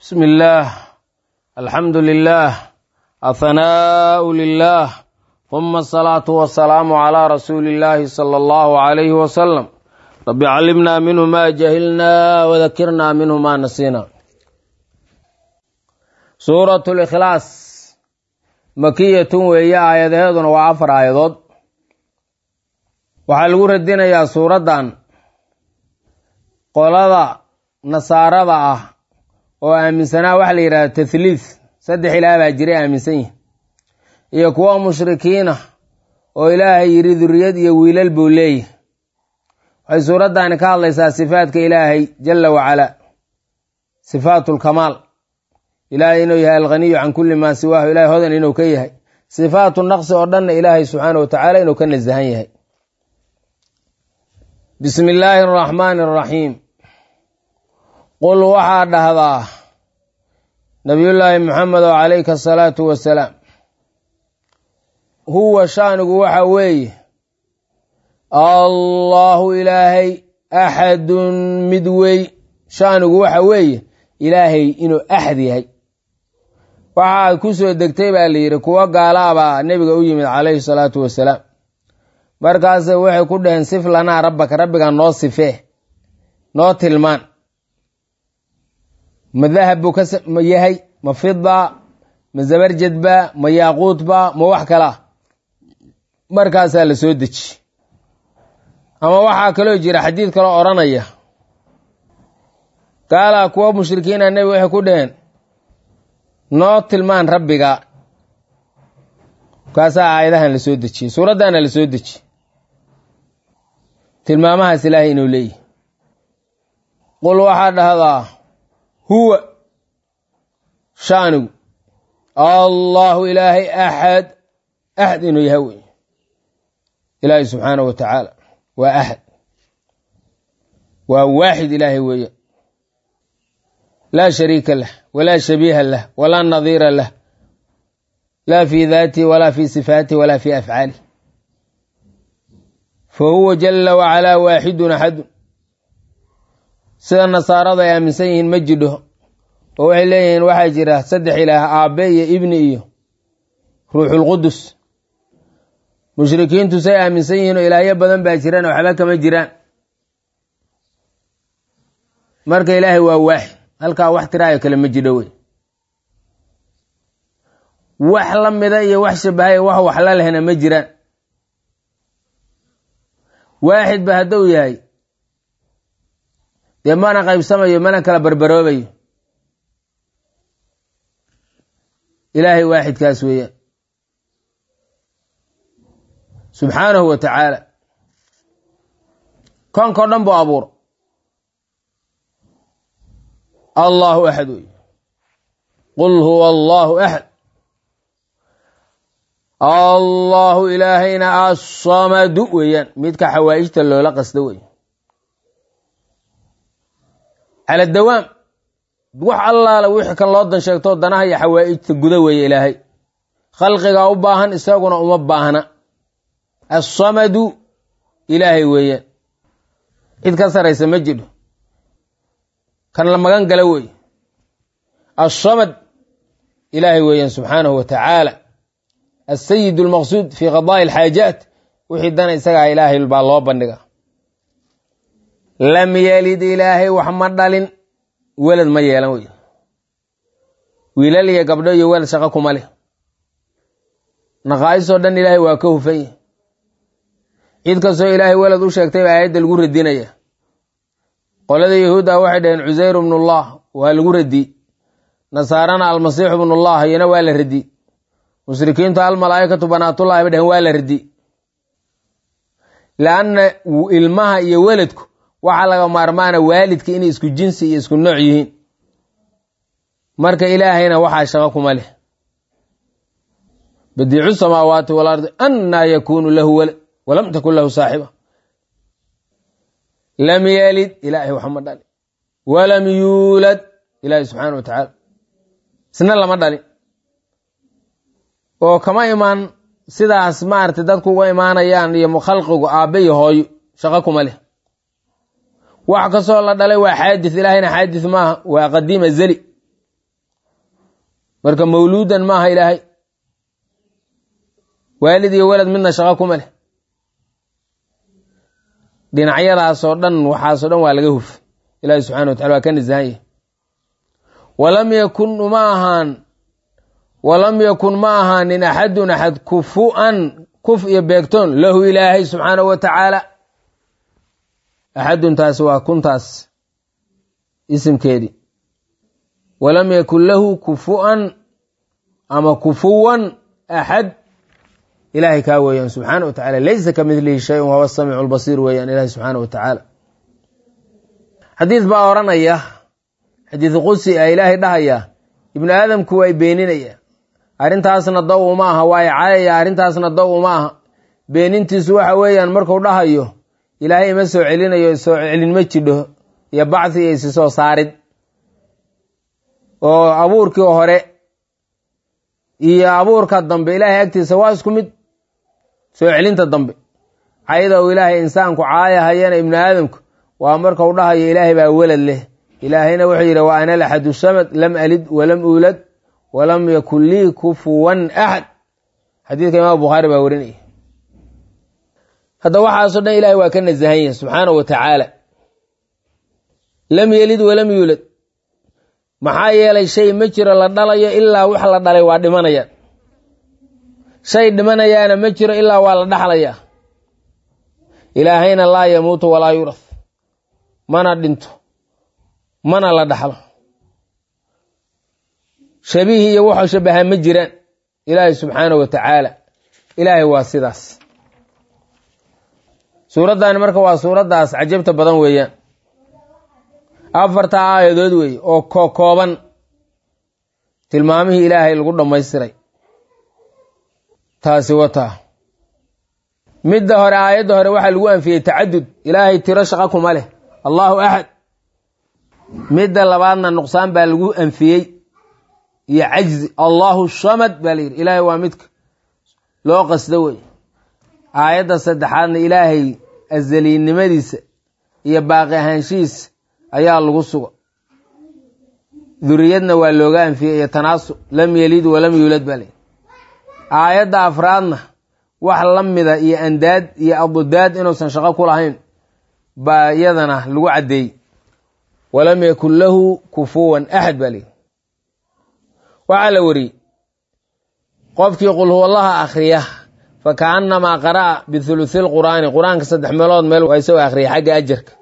بسم الله الحمد لله الثناء لله ثم الصلاة والسلام على رسول الله صلى الله عليه وسلم رب علمنا منه ما جهلنا وذكرنا منه ما نسينا سورة الإخلاص مكية weeye aayadaheeduna waa afar aayadood waxaa lagu radinayaa suuraddan qolada nasaarada ah oo aaminsanaa waxa la yidhahda tahliith saddex ilaah baa jiray aaminsan yihin iyo kuwa mushrikiina oo ilaahay yidhi duriyad iyo wiilal buu leeyahy waxay suuraddaani ka hadlaysaa sifaadka ilaahay jalla wacalaa sifaatulkamaal ilaahay inuu yahay alghaniyu can kulli maa siwaahu ilahay hodan inuu ka yahay sifaatu naqsi oo dhanna ilaahay subxaana wa tacaala inuu ka nasahan yahay bismi illaahi araxmaani araxiim qul waxaa dhahdaa nabiyullaahi maxamed oo calayka asalaatu wasalaam huwa shaanigu waxa weeye allaahu ilaahay axadun mid wey shaanigu waxa weeye ilaahay inuu axad yahay waxaa ku soo degtay baa la yidhi kuwo gaalaabaa nebiga u yimid calayhi salaatu wasalaam markaase waxay ku dhaheen sif lanaa rabbaka rabbigaa noo sifee noo tilmaan ma dahab buu ka yahay ma fida ma zabarjadba ma yaaquudba ma wax kalaa markaasaa la soo deji ama waxaa kaloo jira xadiid kaloo odhanaya gaalaa kuwa mushrikiina nebi waxay ku dhaheen noo tilmaan rabbiga kaasaa aayadahan la soo dejiyey suuraddaana la soo dejiye tilmaamahaas ilaahay inuu leeyahy qul waxaa dhahdaa huwa shaanigu allaahu ilaahay axad axad inuu yahay wey ilaahay subxaanahu wa tacaala waa axad waa waaxid ilaahay weeye laa shariika lah walaa shabiiha lah walaa nadiira lah laa fi daatihi walaa fi sifaatihi walaa fi afcaalih fa huwa jala wacalaa waaxidun axadun sida nasaarada ay aaminsan yihiin ma jidho oo waxay leeyihiin waxaa jira saddex ilaah aabbe iyo ibni iyo ruuxulqudus mushrikiintu say aaminsan yihiin oo ilaahyo badan baa jiraan oo waxba kama jiraan marka ilaahay waa waaxid halkaa wax tiraayo kale ma jidho wey wax la mida iyo wax shabahay wax wax la lehna ma jiraan waaxid ba hadduu yahay dee mana qaybsamayo mana kala barbaroobayo ilaahay waaxidkaas weeyaan subxaanahu wa tacaala koonkao dhan buu abuuro allaahu axad wey qul huwa allaahu axad allaahu ilaahayna assamadu weeyaan midka xawaa'ijta loola qasdo wey cala dawaam wax allaala wixii kan loo dan sheegto danaha iyo xawaa'ijta guda weeye ilaahay khalqigaa u baahan isaguna uma baahna assamadu ilaahay weeyaan cid ka saraysa ma jidho kan la magan gala wey assamad ilaahay weeyaan subxaanahu wa tacaala asayid almaqsuud fii qadaa'i alxaajaat wixii dana isagaa ilaahay baa loo bandhiga lam yelid ilaahay wax ma dhalin welad ma yeelan wey wiilal iyo gabdho iyo welad shaqo kuma leh naqaa'isoo dhan ilaahay waa ka hufan yahy cid kastoo ilaahay welad u sheegtay baa aayadda lagu radinaya qolada yahuudda waxay dhaheen cusayr bnullah waa lagu radiyey nasaarana almasiixu bnullah iyana waa la radiyey mushrikiintu almalaa'ikatu banaatullahi bay dhaheen waa la radiyey leanna ilmaha iyo weladku waxaa laga maarmaana waalidka inay isku jinsi iyo isku nooc yihiin marka ilaahayna waxaa shaqo kuma leh badiicu samaawaati walardi annaa yakuunu lahu walad walam takun lahu saaxiba lam yelid ilaahay wax ma dhalin walam yuulad ilaahay subxaana wa tacaala isna lama dhalin oo kama imaan sidaas maaragtay dadku uga imaanayaan iyo khalqigu aabbe iyo hooyo shaqo kuma leh wax kastoo la dhalay waa xaadis ilaahayna xaadis maaha waa qadiim azeli marka mawluudan maaha ilaahay waalid iyo walad midna shaqo kuma leh dhinacyadaasoo dhan waxaasoo dhan waa laga huf ilaahi subxana wa tacala waa ka nisahan yahy walam yakun uma ahaan walam yakun ma ahaanin axadun axad kufu'an kuf iyo beegtoon lahu ilaahay subxaanahu wa tacaala axadun taasi waa kuntaas isimkeedii walam yakun lahu kufu'an ama kufuwan axad ilahay kaa weeyaan subxaana wa tacala laysa ka midlihi shayun wahuwa samiicu lbasiir weeyaan ilahi subxaana wa tacaala xadiis baa odhanaya xadiis qudsi a ilaahay dhahaya ibnu aadamku waa beeninaya arrintaasna daw uma aha waa caayaya arrintaasna daw uma aha beenintiisu waxa weeyaan marku dhahayo ilaahay ima soo celinayo soo celin ma jidho iyo bacthi iyo isi soo saarid oo abuurkii hore iyo abuurka dambe ilaahay agtiisa waa isku mid soo celinta dambe cayda uu ilaahay insaanku caayahayana ibnu aadamku waa markau dhahayo ilaahay baa welad leh ilaahayna wuxuu yidhi wa ana laxadu samad lam alid walam uulad walam yakun lii kufuwan axad xadiidka imaam bukhaari baa warinaya hadda waxaasoo dhan ilahay waa ka nasahan yahi subxaanahu wa tacaala lam yelid walam yuulad maxaa yeelay shay ma jiro la dhalayo ilaa wax la dhalay waa dhimanayaan shay dhimanayaana ma jiro ilaa waa la dhaxlayaa ilaahayna laa yamuutu walaa yurath mana dhinto mana la dhaxlo shabiih iyo waxuu shabahaa ma jiraan ilaahay subxaanahu wa tacaala ilaahay waa sidaas suuraddaani marka waa suuraddaas cajabta badan weeyaan afarta aayadood weeye oo kokooban tilmaamihii ilaahay lagu dhammaystiray taasi wataa midda hore aayadda hore waxaa lagu anfiyey tacadud ilaahay tiro shaqa kuma leh allahu axad midda labaadna nuqsaan baa lagu anfiyey iyo cajzi allahu samad baa layidhi ilaahay waa midka loo qasdo wey aayadda saddexaadna ilaahay azaliinnimadiisa iyo baaqi ahaanshihiisa ayaa lagu suga duriyadna waa looga anfiyey iyo tanaasu lam yelid walam yuulad baa layidhi aayadda afraadna wax la mida iyo andaad iyo abudaad inuusan shaqo ku lahayn baa iyadana lagu caddeeyey walam yakun lahu kufuwan axad baa layidhi waxaa la wariyey qofkii qul huwallaha akhriya fa kaannamaa qara'a bithuluthi lqur'aani qur-aanka saddex meelood meel waa isagoo akhriya xagga ajarka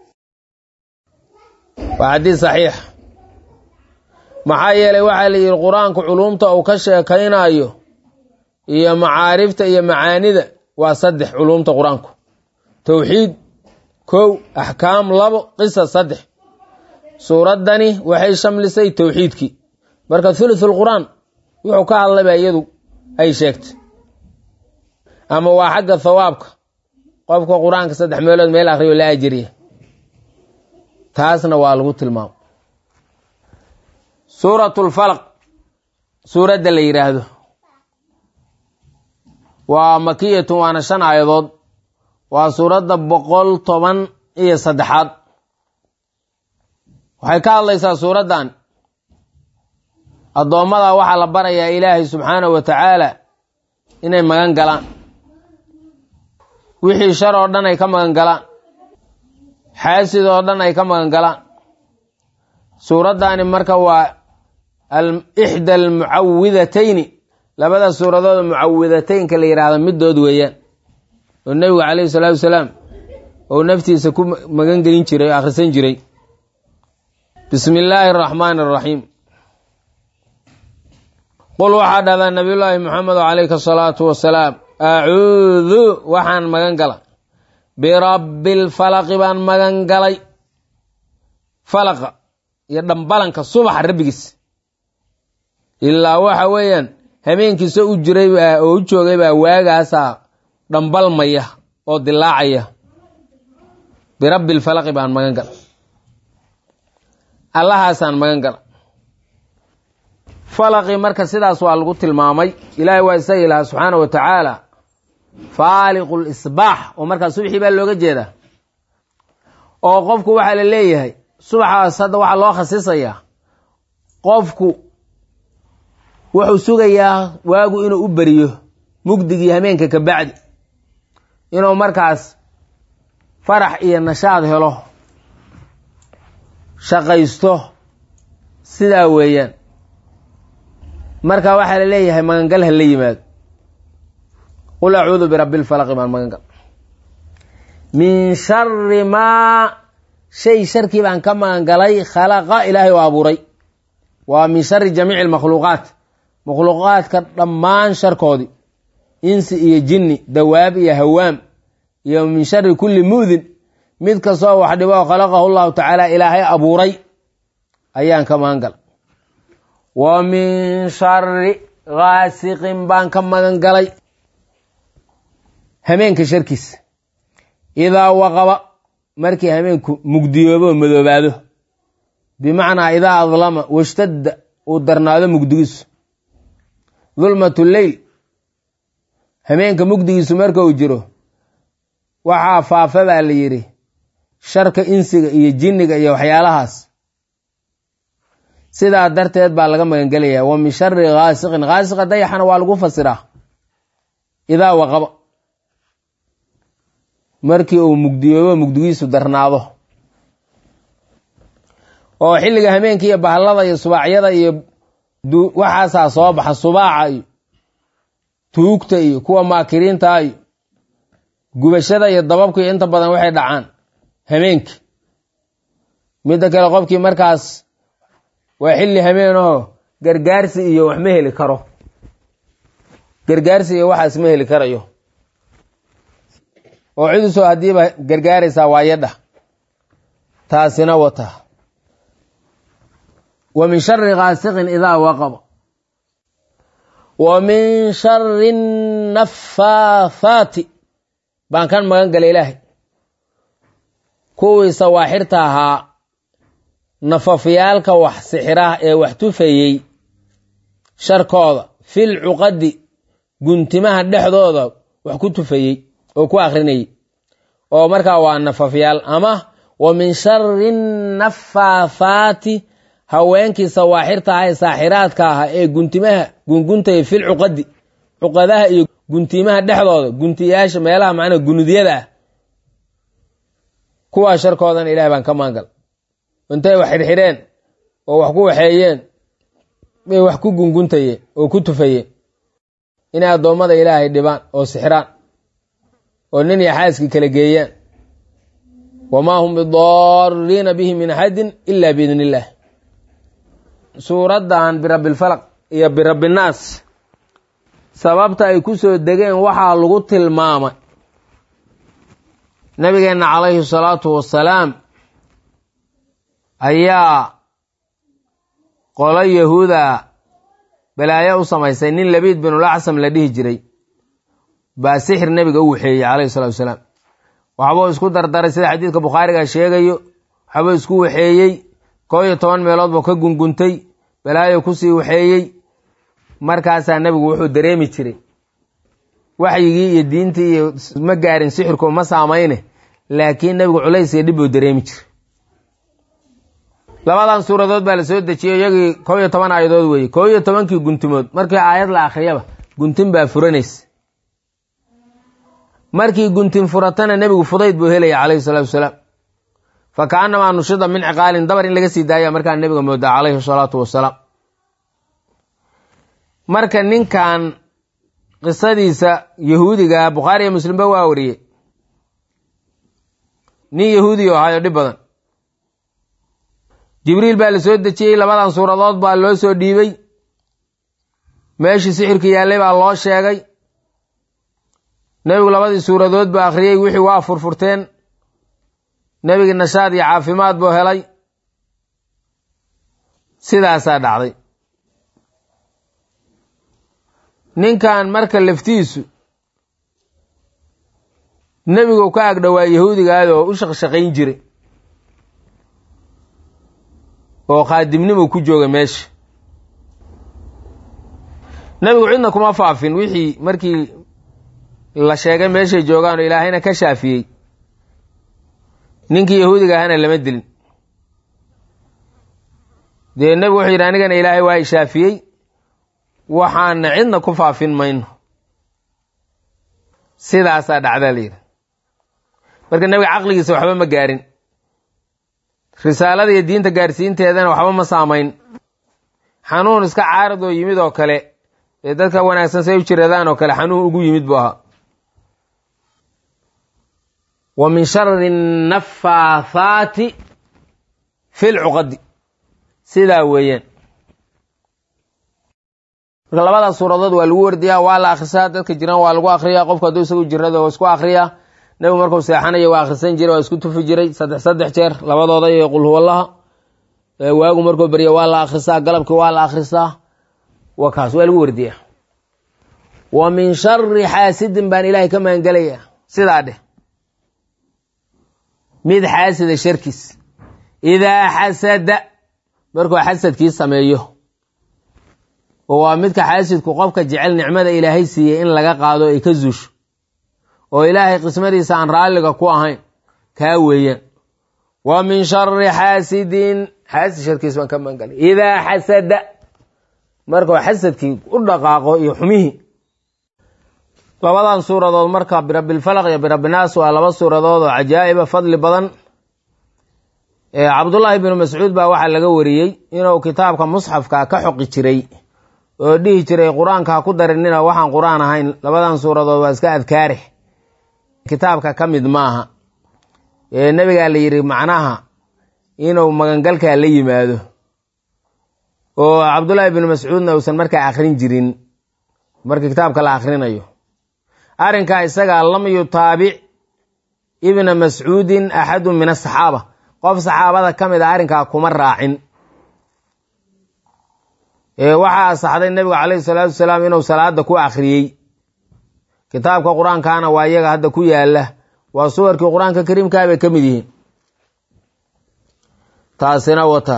waa xadiis saxiix maxaa yeelay waxaa la yidhi qur-aanku culuumta uu ka sheekaynaayo iyo macaarifta iyo macaanida waa saddex culuumta qur-aanku towxiid kow axkaam labo qisas saddex suuraddani waxay shamlisay towxiidkii marka thuluthul qur-aan wuxuu ka hadlayba iyadu ay sheegtay ama waa xagga thawaabka qofka qur-aanka saddex meelood meel akhriyo la ajiriya taasna waa lagu tilmaamo suuratulfalaq suuradda la yidhaahdo waa makiyatun waana shan aayadood waa suuradda boqol toban iyo saddexaad waxay ka hadlaysaa suuraddan addoommada waxaa la barayaa ilaahay subxaanahu wa tacaala inay magan galaan wixii shar oo dhan ay ka magan galaan xaasid oo dhan ay ka magan galaan suuraddaani marka waa ixda almucawidatayni labada suuradood mucawidateynka la yidhaahdo middood weeyaan oo nebigu calayhi salaatu wasalaam ou naftiisa ku magan gelin jiray oo akhrisan jiray bismi illaahi araxmaani araxiim qul waxaa dhahdaa nabiyullaahi moxamedo calayka asalaatu wasalaam acuudu waxaan magan gala birabbi lfalaqi baan magan galay falaqa iyo dhambalanka subaxa rabbigiis ilaa waxa weeyaan habeenkiisa u jiray baa oo u joogay baa waagaasaa dhambalmaya oo dilaacaya birabbi lfalaqi baan magan gala allahaasaan magan gala falaqi marka sidaas waa lagu tilmaamay ilaahay waa isaga ilaha subxaana wa tacaala faaliqu lisbaax oo markaa subxii baa looga jeedaa oo qofku waxaa la leeyahay subaxaas hadda waxaa loo khasisayaa qofku wuxuu sugayaa waagu inuu u beriyo mugdigii hameenka ka bacdi inuu markaas farax iyo nashaad helo shaqaysto sidaa weeyaan marka waxaa la leeyahay magangal ha la yimaado qul acuudu birabbi lfalaqi baan magangal min shari maa shay sharkii baan ka magangalay khalaqa ilaahay oo abuuray waa min shari jamiici lmakhluuqaat makhluuqaadka dhammaan sharkoodii insi iyo jinni dawaab iyo hawaam iyo min shari kulli mu'din mid kastoo wax dhibo khalaqahu llahu tacaala ilaahay abuuray ayaan ka magangalay wa min shari gaasiqin baan ka magan galay hameenka sharkiisa idaa waqaba markii hameenku mugdiyoobo madoobaado bimacnaa idaa adlama washtadda uu darnaado mugdigiisu dulmatu leyl hameenka mugdigiisu marka uu jiro waxaa faafa baa la yidhi sharka insiga iyo jinniga iyo waxyaalahaas sidaa darteed baa laga magangelayaa wa min shari gaasiqin gaasiqa dayaxana waa lagu fasiraa idaa waqaba markii uu mugdiyoobo mugdigiisu darnaado oo xilliga hameenka iyo bahallada iyo subaacyada iyo waxaasaa soo baxa subaaca iyo tuugta iyo kuwa maakiriinta iyo gubashada iyo dababka iyo inta badan waxay dhacaan hameenki midda kale qofkii markaas waa xilli hameenaho gargaarsi iyo wax ma heli karo gargaarsi iyo waxaas ma heli karayo oo cidusoo haddiiba gargaaraysaa waayadha taasina wata wa min shari gaasiqin idaa waqaba wa min shari nafaathaati baan kan magan galay ilaahay kuwii sawaaxirta ahaa nafafyaalka wax sixiraha ee wax tufayey sharkooda fil cuqadi guntimaha dhexdooda wax ku tufayey oo ku akrinayay oo markaa waa nafafyaal ama wa min shari nafaathaati haweenkii sawaaxirta aha ee saaxiraadka ahaa ee guntimaha gunguntaya fil cuqadi cuqadaha iyo guntimaha dhexdooda guntiyaasha meelaha macnaa gunudyada ah kuwaa sharkoodan ilahay baan ka maangal intay wax xidhxidheen oo wax ku waxeeyeen bay wax ku gunguntayeen oo ku tufayeen inay addoommada ilaahay dhibaan oo sixiraan oo nin iyo xaaskii kala geeyaan wamaa hum bidaariina bihi min axadin ila biidn illaah suuraddan birabbilfalaq iyo birabbinaas sababta ay ku soo degeen waxaa lagu tilmaamay nabigeenna calayhi salaatu wassalaam ayaa qolo yahuuda balaayo u samaysay nin labiid binulacsam la dhihi jiray baa sixir nebiga u waxeeyey calayhi salatu wasalaam waxbuu isku dardaray sida xadiidka bukhaariga sheegayo waxbuu isku waxeeyey koo iyo toban meelood buu ka gunguntay balaayo kusii waxeeyey markaasaa nebigu wuxuu dareemi jiray waxyigii iyo diintii iyo ma gaarin sixirku ma saamayne laakiin nebigu culays iyo dhib buu dareemi jiray labadan suuradood baa la soo dejiyey iyagii kow iyo toban aayadood weeye kow iyo tobankii guntimood markii aayad la akhriyaba guntin baa furanaysa markii guntin furatana nebigu fudayd buu helaya calayhi salaatu wasalaam fa kaanamaa nushida min ciqaalin dabar in laga sii daaya markaa nebiga moodaa calayhi salaatu wasalaam marka ninkan qisadiisa yahuudiga bukhaari iyo muslimba waa wariyey nin yahuudi o ahaayo dhib badan jibriil baa la soo dejiyey labadan suuradood baa loo soo dhiibay meeshii sixirka yaallay baa loo sheegay nebigu labadii suuradood buu akhriyey wixii waa furfurteen nebigii nashaad iyo caafimaad buu helay sidaasaa dhacday ninkan marka laftiisu nebigu ka agdhowaa yahuudigaad oo u shaqshaqayn jiray oo khaadimnimu ku jooga meesha nebigu cidna kuma faafin wixii markii la sheegay meeshay joogaan oo ilaahayna ka shaafiyey ninkii yahuudiga ahana lama dilin dee nebigu wuxuu yidhi anigana ilaahay waa i shaafiyey waxaana cidna ku faafin mayno sidaasaa dhacdaa layidhi marka nebiga caqligiisa waxba ma gaarin risaalada iyo diinta gaarsiinteedana waxba ma saamayn xanuun iska caarad oo yimid oo kale ee dadka wanaagsan say u jiradaan oo kale xanuun ugu yimid buu ahaa wa min shari nafaathaati fi lcuqadi sidaa weeyaan marka labadaas suuradood waa lagu wardiyaa waa la akhrisaa dadka jiraan waa lagu akhriyaa qofku hadduu isagu jirada waa isku akhriyaa nebigu markuu seexanaya waa akhrisan jiray waa isku tufi jiray saddex saddex jeer labadooda iyo qul huwallaha waagu markuu barya waa la akhrisaa galabkii waa la akhrisaa waa kaas waa lagu wardiyaa wa min shari xaasidin baan ilaahay ka magangelaya sidaa dheh mid xaasida sharkiis idaa xasada markuu xasadkii sameeyo oo waa midka xaasidku qofka jecel nicmada ilaahay siiyey in laga qaado ay ka zuusho oo ilaahay qismadiisa aan raalliga ku ahayn kaa weeyaan wa min shari xaasidin xaasid sharkiis baan ka magangalay idaa xasada markuu xasadkii u dhaqaaqo iyo xumihii labadan suuradood marka birabbilfalaq iyo birabbinaas waa laba suuradood oo cajaa'iba fadli badan cabdullaahi binu mascuud baa waxaa laga wariyey inuu kitaabka musxafka ka xoqi jiray oo dhihi jiray qur-aanka ha ku darinina waxaan qur-aan ahayn labadan suuradood waa iska adkaare kitaabka ka mid maaha nebigaa la yidhi macnaha inuu magangalkaa la yimaado oo cabdullaahi binu mascuudna uusan markaa akhrin jirin marka kitaabka la akhrinayo arrinkaa isagaa lam yutaabic ibna mascuudin axadun min asaxaaba qof saxaabada ka mid a arrinkaa kuma raacin waxaa asaxday nebigu calayhi salaatu wasalaam inuu salaada ku akhriyey kitaabka qur-aankaana waa iyaga hadda ku yaala waa suwarkii qur-aanka kariimkaa bay ka mid yihiin taasina wata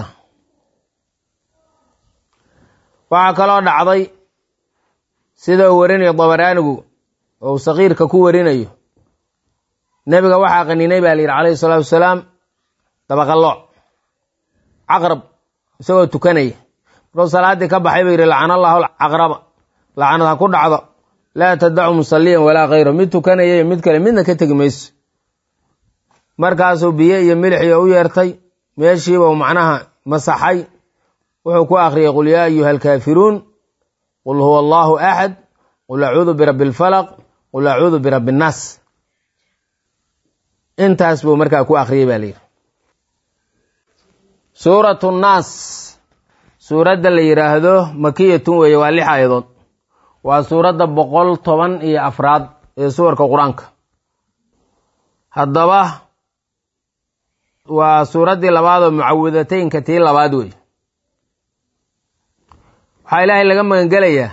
waxaa kaloo dhacday sida uu warinayo dabaraanigu oo uu sakiirka ku warinayo nebiga waxaa qaninay baa la yidhi calayhi salaatu wasalaam dabaqallooc caqrab isagoo tukanaya markuu salaaddii ka baxay buu yidhi lacana allahu caqraba lacanad ha ku dhacdo laa tadacu musalliyan walaa khayro mid tukanaya iyo mid kale midna ka tegi mayso markaasuu biyo iyo milixio u yeertay meeshiiba uu macnaha masaxay wuxuu ku akhriyey qul yaa ayuha alkaafiruun qul huwa allahu axad qul acuudu birabbi alfalaq qul acuudu birabbi innaas intaas buu markaa ku akhriyey baa layidhi suuratu nnaas suuradda la yidhaahdo makiyatun weeye waa lix aayadood waa suuradda boqol toban iyo afraad ee suwarka qur-aanka haddaba waa suuraddii labaad oo mucawidataynka tii labaad wey waxaa ilaahay laga magangelayaa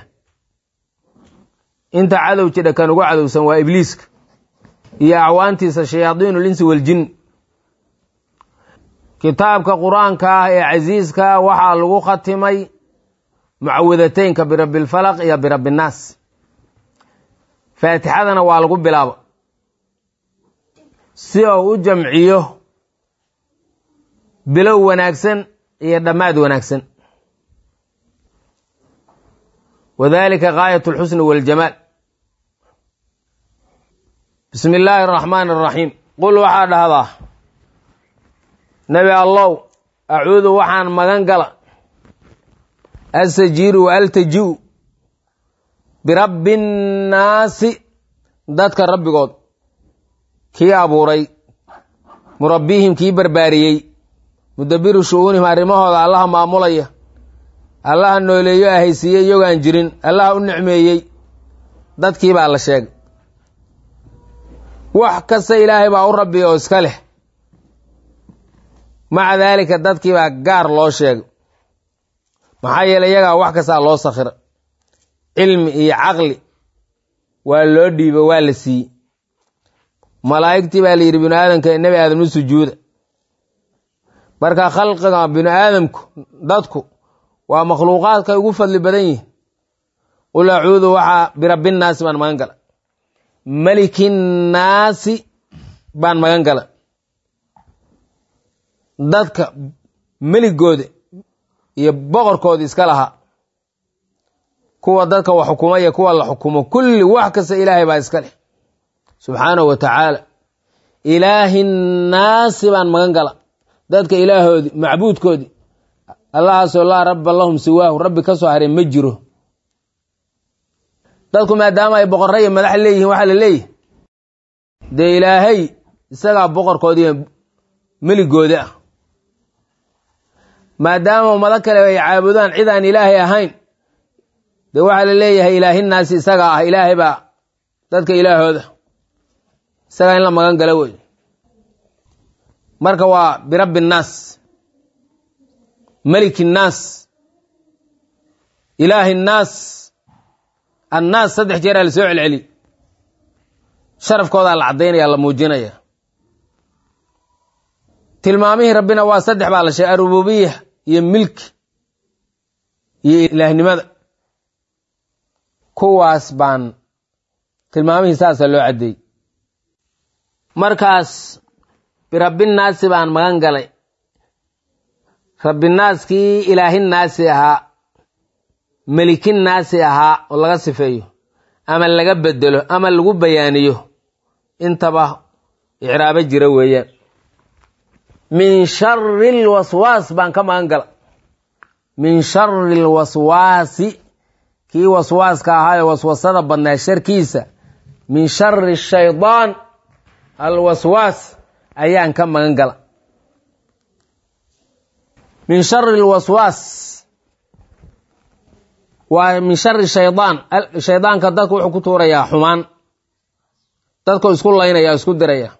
inta cadow jidha kan ugu cadowsan waa ibliiska iyo acwaantiisa shayaadiinul insi waljin kitaabka qur-aanka ah ee casiiska waxaa lagu khatimay mucawidataynka birabbilfalaq iyo birabbinnaas faatixadana waa lagu bilaabo si uu u jamciyo bilow wanaagsan iyo dhammaad wanaagsan wadalika gaayat alxusni waljamaal bismi illaahi araxmaani araxiim qul waxaa dhahdaa nebi allow acuudu waxaan magan gala asajiiru wa altaji'u birabbi nnaasi dadka rabbigood kii abuuray murabbihim kii barbaariyey mudabiru shu'uunihim arrimahooda allaha maamulaya allaha nooleeyo ahaysiiyey iyagoaan jirin allaha u nicmeeyey dadkii baa la sheegay wax kasta ilaahay baa u rabbiya oo iska leh maca daalika dadkii baa gaar loo sheegay maxaa yeelay iyagaa wax kastaa loo sakhira cilmi iyo caqli waa loo dhiibo waa la siiyey malaa'igtii baa la yidhi binu aadamka nebi aadam u sujuuda marka khalqiga binu aadamku dadku waa makhluuqaadkay ugu fadli badan yihin qul acuudu waxaa birabbinnaasi baan magan gala melikinnaasi baan magan gala dadka meligooda iyo boqorkooda iska lahaa kuwa dadka wax xukuma iyo kuwa la xukumo kulli wax kasta ilaahay baa iska leh subxaanahu wa tacaala ilaahi nnaasi baan magan gala dadka ilaahoodii macbuudkoodii allahaasoo laa rabba lahum siwaahu rabbi ka soo haray ma jiro dadku maadaama ay boqorra iyo madax leeyihiin waxaa la leeyahy dee ilaahay isagaa boqorkoodiiyo meligooda ah maadaama ummado kale ay caabudaan cid aan ilaahay ahayn dee waxaa la leeyahay ilaahinaasi isagaa ah ilaahay baa dadka ilaahooda isagaa in la magan galo wey marka waa birabbi nnaas meliki nnaas ilaahi nnaas annaas saddex jeeraa la soo celceli sharafkoodaa la caddaynaya la muujinaya tilmaamihii rabbina waa saddex baa la sheegay arububiya iyo milki iyo ilaahnimada kuwaas baan tilmaamihii saasa loo caddeeyey markaas birabbinaasi baan magan galay rabbinaaskii ilaahinnaasi ahaa melikinnaasi ahaa oo laga sifeeyo ama laga bedelo ama lagu bayaaniyo intaba icraabo jira weeyaan min shari lwaswaas baan ka magan gala min shari lwaswaasi kii waswaaska ahaa ee waswasada badnaa sharkiisa min shari shaydaan alwaswaas ayaan ka magan gala min shari lwaswaas waa min shari shaydaan shaydaanka dadka wuxuu ku tuurayaa xumaan dadku isku laynaya isku diraya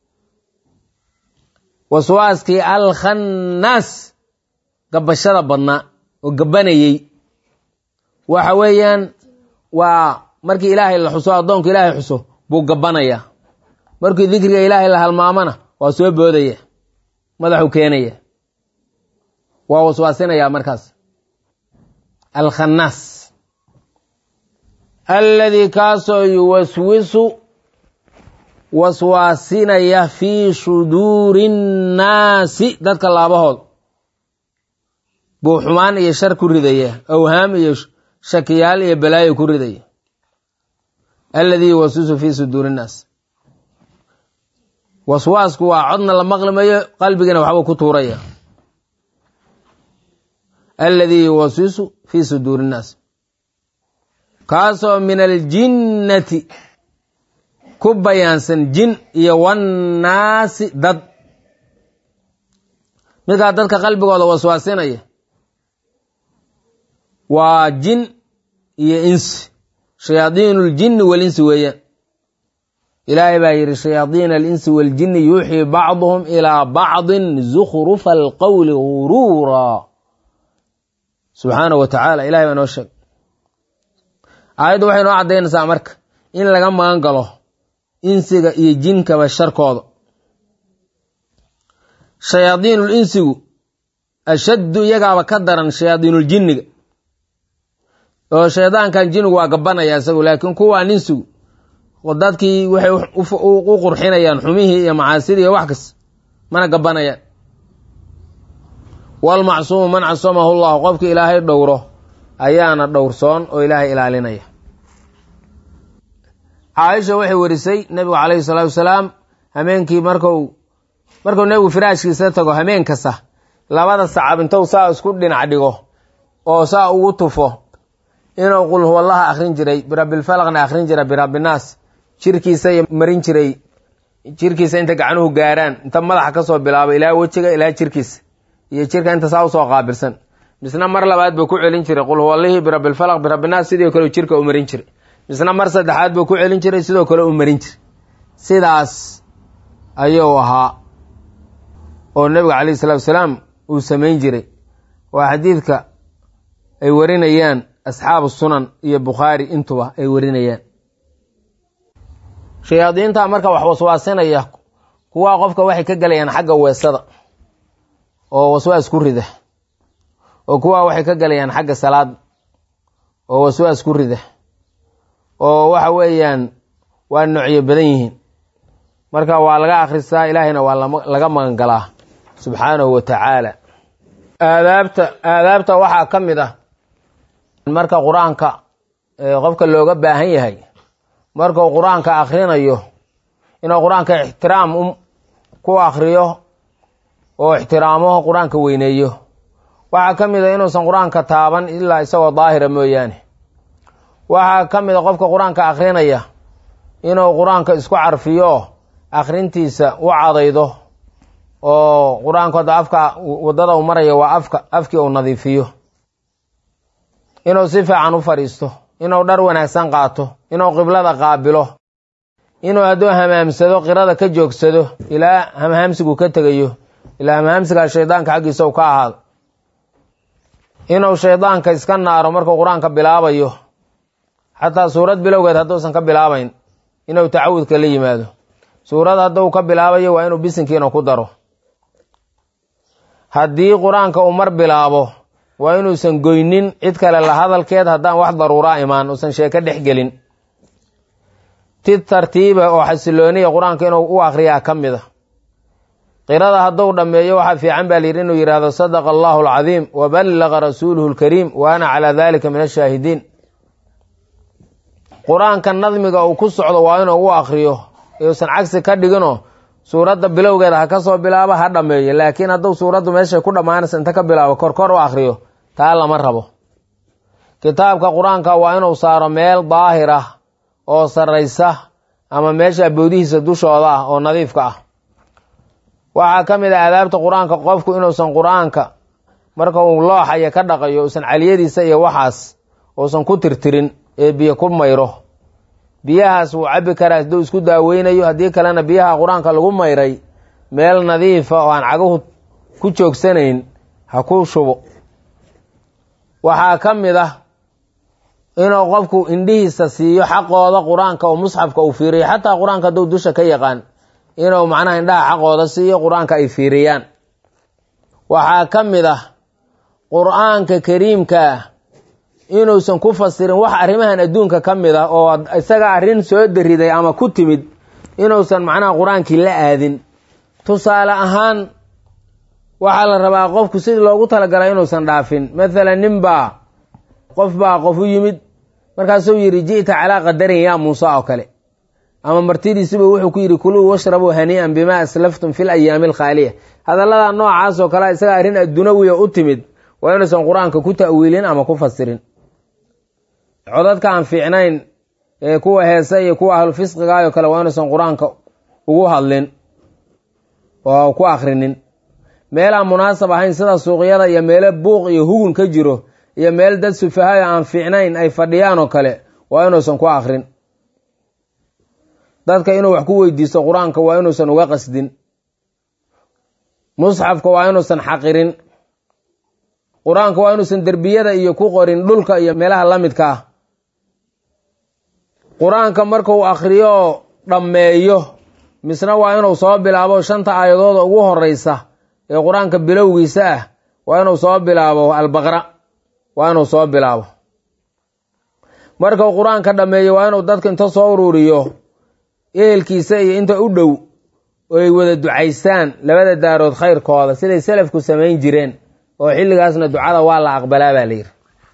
waswaaskii alkhannaas gabashada badnaa oo gabanayey waxa weeyaan waa markii ilaahay la xuso addoonka ilaahay xuso buu gabbanayaa markii dikriga ilaahay la halmaamana waa soo boodaya madaxu keenaya waa waswaasinayaa markaas alkhannaas alladii kaasoo yuwaswisu waswaasinaya fii suduuri nnaasi dadka laabahood buu xumaan iyo shar ku ridaya awhaam iyo shakiyaal iyo balaayo ku ridaya alladii yuwaswisu fii suduuri nnaas waswaasku waa codna la maqlimayo qalbigana waxbuu ku tuuraya alladii yuwaswisu fii suduuri nnaas kaasoo min aljinnati ku bayaansan jin iyo wannaasi dad midkaa dadka qalbigooda waswaasinaya waa jin iyo insi shayaadiinu ljinni walinsi weeyaan ilaahay baa yidhi shayaadiina alinsi waaljinni yuuxii bacduhum ilaa bacdin zukhrufa alqowli guruura subxaanahu wa tacaala ilahay baa noo sheeg aayaddu waxay noo caddaynaysaa marka in laga magan galo insiga iyo jinkaba sharkooda shayaadiinul insigu ashaddu iyagaaba ka daran shayaadiinuljinniga oo shaydaankan jinnigu waa gabanaya isagu laakiin kuwaan insigu dadkii waxay u qurxinayaan xumihii iyo macaasidii iyo wax kas mana gabanayaan walmacsuumu man casamahu llahu qofkii ilaahay dhowro ayaana dhowrsoon oo ilaahay ilaalinaya caaisha waxay warisay nebigu calayhi salaatu wasalaam hameenkii marku markuu nebigu firaashkiisa tago hameen kasta labada sacab intou saa isku dhinac dhigo oo saa ugu tufo inuu qul huwallaha akhrin jiray birabbilfalaqna akhrin jira birabbinaas jirkiisa marin jiray jirkiisa inta gacanuhu gaaraan inta madaxa kasoo bilaabo ilaa wejiga ilaa jirkiisa iyo jirka inta saa usoo qaabilsan misna mar labaad buu ku celin jiray qul huwallihii birabbilfalaq birabbinaas sidoo kale jirka u marin jiray misna mar saddexaad buu ku celin jiray sidoo kale u marin jiray sidaas ayuu ahaa oo nebiga calayhi salatu wasalaam uu samayn jiray waa xadiidka ay warinayaan asxaabu sunan iyo bukhaari intuba ay warinayaan shayaadiinta marka wax waswaasinaya kuwaa qofka waxay ka gelayaan xagga weesada oo waswaas ku rida oo kuwaa waxay ka gelayaan xagga salaad oo waswaas ku rida oo waxa weeyaan waa noocyo badan yihiin marka waa laga akhristaa ilaahayna waa laga magan galaa subxaanahu wa tacaala aadaabta aadaabta waxaa ka mid ah marka qur-aanka qofka looga baahan yahay markuu qur-aanka akhrinayo inuu qur-aanka ixtiraam ku akriyo oo ixtiraamo qur-aanka weyneeyo waxaa ka mid a inuusan qur-aanka taaban ilaa isagoo daahira mooyaane waxaa ka mid a qofka qur-aanka akhrinaya inuu qur-aanka isku carfiyo akhrintiisa u cadaydo oo qur-aanku hadda afka waddada uu maraya waa afka afkii uu nadiifiyo inuu si fiican u fadhiisto inuu dhar wanaagsan qaato inuu qiblada qaabilo inuu hadduu hamaamsado qirada ka joogsado ilaa hamhaamsigu ka tegayo ilaa hamhaamsigaa shaydaanka xaggiisa u ka ahaado inuu shaydaanka iska naaro markuu qur-aanka bilaabayo xataa suurad bilowgeed hadduusan ka bilaabayn inuu tacawudka la yimaado suurad hadduu ka bilaabayo waa inuu bisinkiina ku daro haddii qur-aanka uu mar bilaabo waa inuusan goynin cid kale la hadalkeed haddaan wax daruuraa imaan uusan sheeko dhex gelin ti tartiiba oo xasilooniya qur-aanka inuu u akriyaa ka mid a qirada hadduu dhammeeyo waxaa fiican baa layidhi inuu yidhaahdo sadaqa allahu alcadiim wa ballaqa rasuuluhu lkariim wa ana calaa dalika min ashaahidiin qur-aanka nadmiga uu ku socdo waa inuu u akriyo uusan cagsi ka dhiginoo suuradda bilowgeeda ha ka soo bilaabo ha dhammeeyo laakiin hadduu suuraddu meeshay ku dhammaanaysa inta ka bilaabo korkor u akriyo taa lama rabo kitaabka qur-aanka waa inuu saaro meel daahir ah oo sarraysa ama meesha boodihiisa dushooda ah oo nadiifka ah waxaa ka mid ah aadaabta qur-aanka qofku inuusan qur-aanka marka uu looxaya ka dhaqayo uusan caliyadiisa iyo waxaas uusan ku tirtirin ee biyo ku mayro biyahaas wuu cabbi karaa hadduu isku daaweynayo haddii kalena biyaha qur-aanka lagu mayray meel nadiifa oo aan caguhu ku joogsanayn ha ku shubo waxaa ka mid ah inuu qofku indhihiisa siiyo xaqooda qur-aanka oo musxafka uu fiiriyo xataa qur-aanka hadduu dusha ka yaqaan inuu macnaha indhaha xaqooda siiyo qur-aanka ay fiiriyaan waxaa ka mid ah qur-aanka kariimka ah inuusan ku fasirin wax arrimahan adduunka ka mid ah oo isaga arrin soo dariday ama ku timid inuusan macnaha qur-aankii la aadin tusaale ahaan waxaa la rabaa qofku sidii loogu talagalay inuusan dhaafin mathalan nin baa qof baa qof u yimid markaasuu yidhi ji'ta calaa qadarin yaa muuse oo kale ama martidiisiba wuxuu ku yidhi kuluu washrabuu hanii'an bimaa aslaftum fi layaami alkhaaliya hadallada noocaas oo kale isaga arrin addunawiya u timid waa inuusan qur-aanka ku ta'wiilin ama ku fasirin codadka aan fiicnayn ee kuwa heese iyo kuwa ahlufisqigaayoo kale waa inuusan qur-aanka ugu hadlin oo ku akrinin meelaan munaasab ahayn sida suuqyada iyo meelo buuq iyo hugun ka jiro iyo meel dad sufahayo aan fiicnayn ay fadhiyaan oo kale waa inuusan ku akrin dadka inuu wax ku weydiisto qur-aanka waa inuusan uga qasdin musxafka waa inuusan xaqirin qur-aanka waa inuusan derbiyada iyo ku qorin dhulka iyo meelaha la midka ah qur-aanka markuu akhriyo dhammeeyo misna waa inuu soo bilaabo shanta aayadooda ugu horeysa ee qur-aanka bilowgiisa ah waa inuu soo bilaabo albaqra waa inuu soo bilaabo markuu qur-aanka dhammeeyo waa inuu dadka inta soo ururiyo ehelkiisa iyo inta u dhow ay wada ducaystaan labada daarood khayrkooda siday selafku samayn jireen oo xilligaasna ducada waa la aqbalaa baa layidhi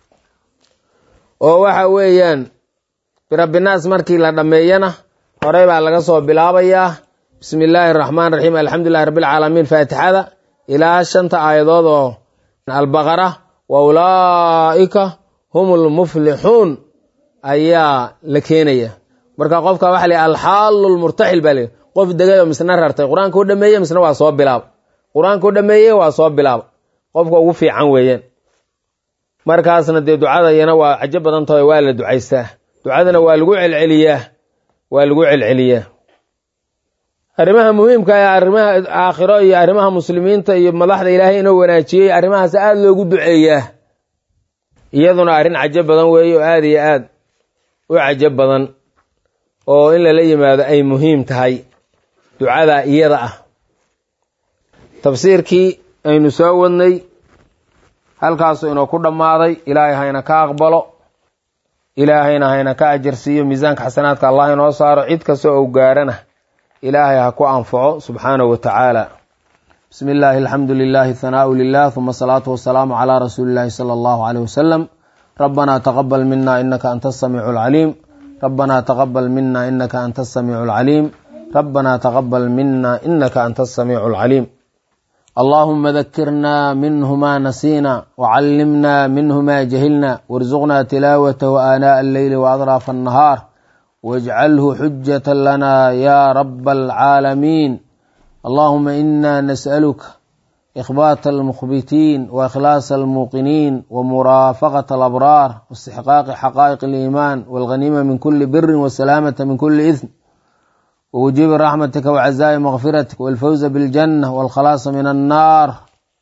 oo waxa weeyaan birabbinaas markii la dhammeeyana horey baa laga soo bilaabayaa bismi illaahi araxmaan raxiim alxamdulilahi rabbilcaalamiin faatixada ilaa shanta aayadood oo albaqara wa ulaa'ika hum lmuflixuun ayaa la keenaya marka qofka waxa la alxaalu lmurtaxil baa layidhi qof degay oo misna rartay qur-aanka u dhameeye misna waa soo bilaaba qur-aanka u dhameeye waa soo bilaaba qofka ugu fiican weeyaan markaasna dee ducada iyana waa cajo badan tahay waa la ducaystaa ducadana waa lagu celceliyaa waa lagu celceliyaa arrimaha muhiimka ee arrimaha aakhiro iyo arrimaha muslimiinta iyo madaxda ilaahay inuu wanaajiyey arrimahaas aada loogu duceeyaa iyaduna arrin cajo badan weeye oo aada iyo aad u cajo badan oo in lala yimaado ay muhiim tahay ducada iyada ah tafsiirkii aynu soo wadnay halkaasu inuu ku dhammaaday ilaahay hayna ka aqbalo ilaahayna hayna ka ajarsiiyo miisaanka xasanaadka allah inoo saaro cid kasta ou gaarana ilaahay ha ku anfaco subxaanahu wa tacaala bismi illaahi alxamdu lilahi hanaau lilah huma asalaatu wasalaamu calaa rasuuli illahi sala allahu caleyh wasalam ربنا تقبل منا إنك أنت السميع العليم ربنا تقبل منا إنك أنت السميع العليم ربنا تقبل منا إنك أنت السميع العليم اللهم ذكرنا منه ما نسينا وعلمنا منه ما جهلنا وارزقنا تلاوته آناء الليل وأطراف النهار واجعله حجة لنا يا رب العالمين اللهم إنا نسألك إخبات المخبتين وإخلاص الموقنين ومرافقة الأبرار واستحقاق حقائق الإيمان والغنيمة من كل بر والسلامة من كل إثم ووجوب رحمتك وعزاء مغفرتك والفوز بالجنة والخلاص من النار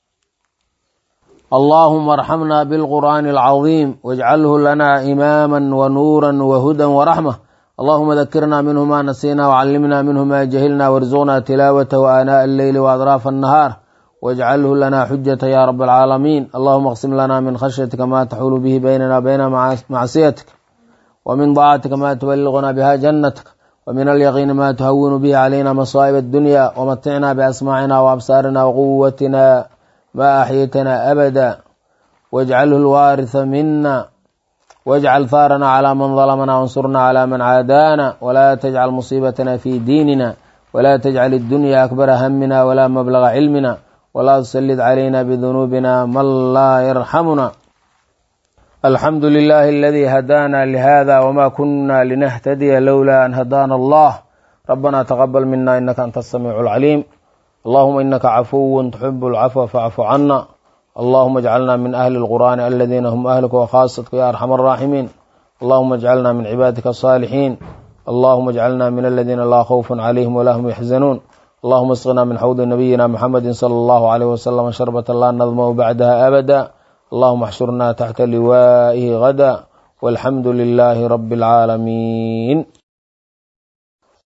اللهم ارحمنا بالقرآن العظيم واجعله لنا إماما ونورا وهدى ورحمة اللهم ذكرنا منه ما نسينا وعلمنا منه ما جهلنا وارزقنا تلاوته آناء الليل وأطراف النهار واجعله لنا حجة يا رب العالمين اللهم اقسم لنا من خشيتك ما تحول به بيننا وبين معصيتك ومن طاعتك ما تبلغنا بها جنتك ومن اليقين ما تهون به علينا مصائب الدنيا ومتعنا بأسماعنا وأبصارنا وقوتنا ما أحيتنا أبدا واجعله الوارث منا واجعل ثارنا على من ظلمنا وانصرنا على من عادانا ولا تجعل مصيبتنا في ديننا ولا تجعل الدنيا أكبر همنا ولا مبلغ علمنا ولا تسلط علينا بذنوبنا من لا يرحمنا الحمد لله الذي هدانا لهذا وما كنا لنهتدي لولا أن هدانا الله ربنا تقبل منا إنك أنت السميع العليم اللهم إنك عفو تحب العفو فاعف عنا اللهم اجعلنا من أهل القرآن الذين هم أهلك وخاصتك يا أرحم الراحمين اللهم اجعلنا من عبادك الصالحين اللهم اجعلنا من الذين لا خوف عليهم ولا هم يحزنون اللهم اسقنا من حوض نبينا محمد صلى الله عليه وسلم شربة لا نظمه بعدها أبدا اللهم احشرنا تحت لوائه غدا والحمد لله رب العالمين